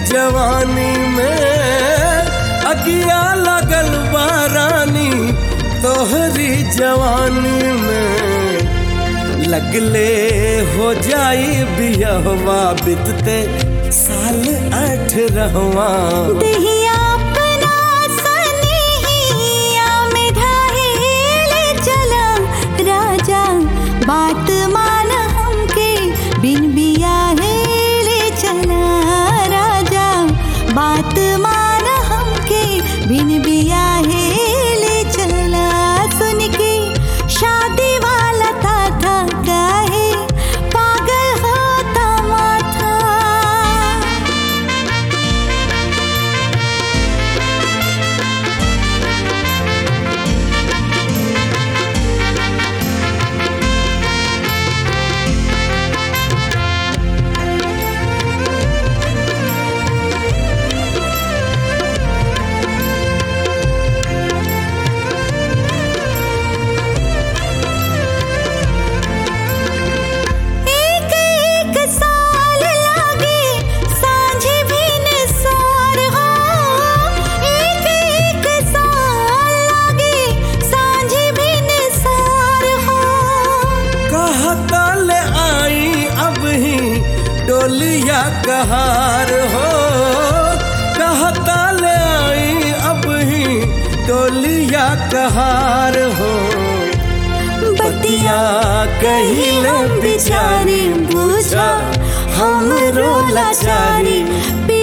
जवानी में अगिया लगल बारानी तोहरी जवानी में लगले हो जाई बियहवा बितते साल आठ रहवा दहिया अपना सनिहिया में ढाहेल चला राजा बात मान हमके बिन बियाहेल चला राजा बात मान हमके बिन बियाहेल चला सुन के शादी वाला था था काहे पागल होता माथा एक एक साल लागे सांझे भी निसार हो एक एक साल लागे सांझे भी निसार हो कहता ले आई अब ही डोलिया कहार हो कहता ले आई अब ही डोलिया कहार हो बतिया कहिल बिचारी बुझा हमरो लाचारी